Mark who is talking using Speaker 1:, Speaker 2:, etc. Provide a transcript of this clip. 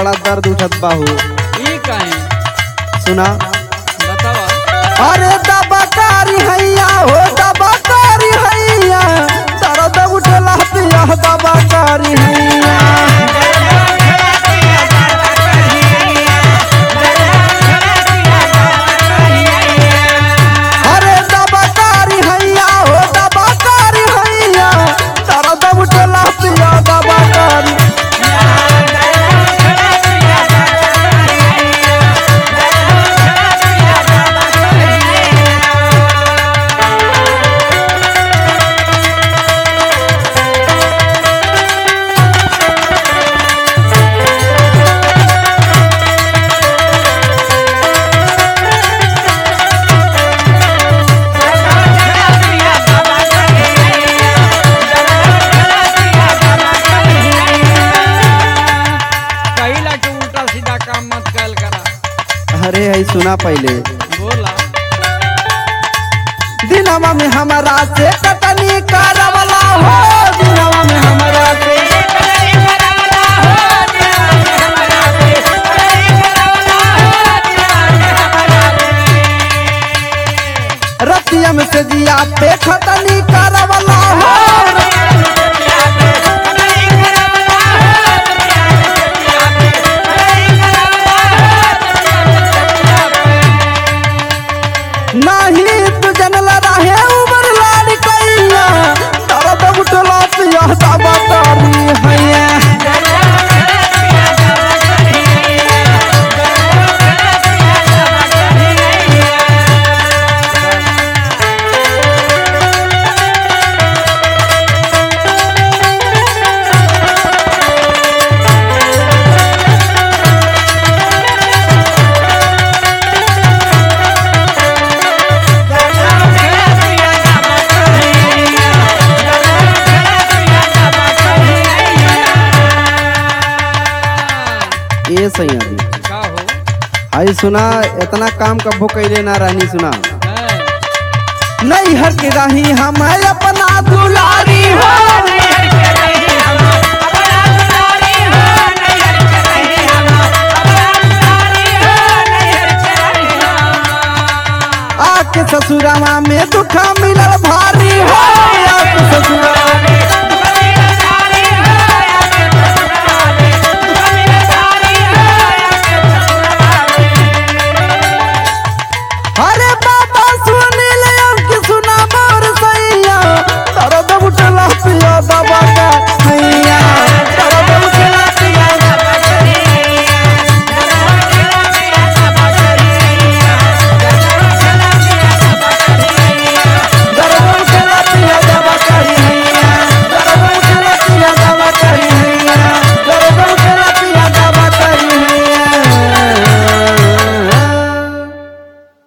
Speaker 1: बड़ा दर्द उठत बाहू
Speaker 2: ई काहे
Speaker 1: सुना
Speaker 2: बतावा
Speaker 1: अरे दबाकारी हैया हो दबाकारी हैया दर्द उठला पिया दबाकारी हैया अरे दबाकारी हैया हो दबाकारी हैया दर्द उठला पिया दबाकारी
Speaker 2: कहिला के उल्टा सीधा काम मत कल करा
Speaker 1: अरे है सुना पहले
Speaker 2: बोला
Speaker 1: दिनवा में हमारा से कटनी करवला हो दिनवा में हमारा से रतिया में से जिया पे खटनी करवला हो नाही तू जनल रहे उमर लाड कैया दर्द उठला पिया दबा तारी हैया ए सही अभी
Speaker 2: का हो
Speaker 1: आई सुना इतना काम कबो कैले ना रहनी सुना
Speaker 2: हैं?
Speaker 1: नहीं हर के रही हम अपना दुलारी हो आके ससुरावा में दुखा मिलल भारी हो आके ससुरा